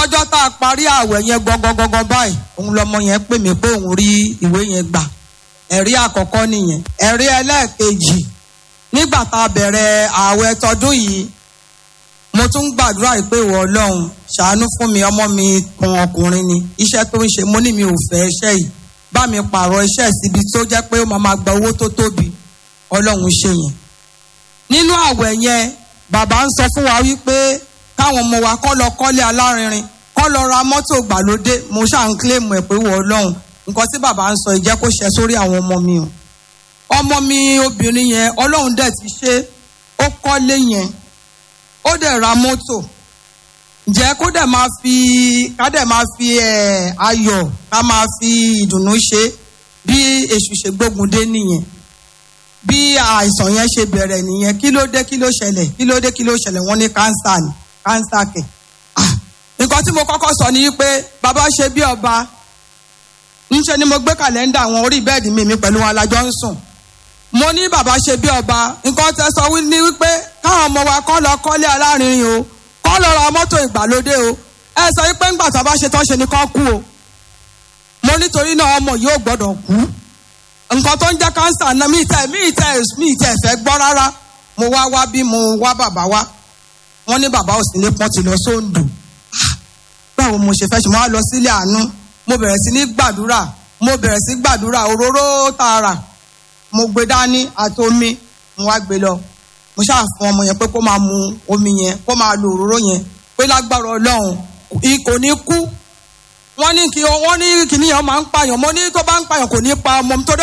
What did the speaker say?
lọ́jọ́ tá a parí ààwẹ̀ yẹn gangan báyìí òun lọmọ yẹn pè mí pé òun rí ìwé yẹn gbà ẹ̀rí àkọ́kọ́ nìyẹn ẹ̀rí ẹlẹ́ẹ̀kejì nígbà tá a bẹ̀rẹ̀ ààwẹ̀ tọdún yìí mo tún gbàdúrà yìí pé ìwọ ọlọ́run ṣàánú fún mi ọmọ mi kan ọkùnrin ni iṣẹ́ tó ń ṣe mo ní mi ò fẹ́ iṣẹ́ yìí bá mi pààrọ̀ iṣẹ́ síbi tó jẹ́ pé ó máa máa gba owó tó tóbi ọlọ́run ṣe yẹn nínú ààwẹ̀ yẹn bàbá ń sọ fún wa wípé káwọn ọmọ wa kọ́ lọ kọ́lé alárinrin kọ́ lọ ra mọ́tò gbàlódé mo ṣáà ń kílèmù ẹ̀ pé ìwọ ọlọ́run nǹkan tí bàbá ń sọ ìjẹ́ kó ṣẹ sórí àwọn ọmọ mi o ọmọ mi obìnrin yẹn ọlọ́run dẹ̀ ti ṣe ó kọ́lé yẹn ó dẹ̀ ra mọ́tò ǹjẹ́ kó dẹ̀ máa fi ká dẹ̀ máa fi ẹ̀ ayọ̀ ká máa fi ìdùnnú ṣe bí èṣù ṣe gbógun dé nìyẹn bí àìsàn yẹn ṣe bẹ̀rẹ̀ nìyẹn kí ló dé kí ló ṣẹlẹ̀ kí ló dé kí ló ṣẹlẹ̀ wọ́n ní kánsà ni kánsà kẹ̀ nǹkan tí mo kọ́kọ́ sọ ni pé bàbá ṣe bí ọba ńṣe ni mo gbé kàlẹ́ndà àwọn orí bẹ́ẹ̀dì mi mi pẹ̀lú wọn alájọ ń sùn mo ní bàbá ṣe bí ọba nǹkan tẹ sọ ní wípé káwọn ọmọ wa kọ́ lọ kọ́lé alárinrin o kọ́ lọ ra mọ́tò ìgbàlódé o ẹ sọ wípé ńgbà tó bá ṣe tán ṣe ni kán kú o mo nítorí náà ọmọ yóò gbọ́dọ̀ kú nǹkan tó ń jẹ́ kánsà náà mi tẹ̀ mi tẹ̀ mi tẹ̀ fẹ́ gbọ́ rárá mo wá wá bí mo wá bàbá wá wọ́n ní bàbá ò sí ní pọ́n ti lọ sóńdò báwo mo ṣe fẹ́ ṣe mo wá lọ sílé àánú mo bẹ̀rẹ̀ sí ní gbàdúrà mo bẹ̀rẹ̀ sí gbàdúrà òróró tààrà mo gbé dání àti omi mo wá gbé lọ mo ṣáà fún ọmọ yẹn pé kó máa mu omi yẹn kó máa lo òróró yẹn pé lágbára ọlọ́run kò ní kú wọ́n ní kí wọ́n ní kíní yẹn máa ń pààyàn mo ní tó bá ń pààyàn kò ní pa ọmọ mi tó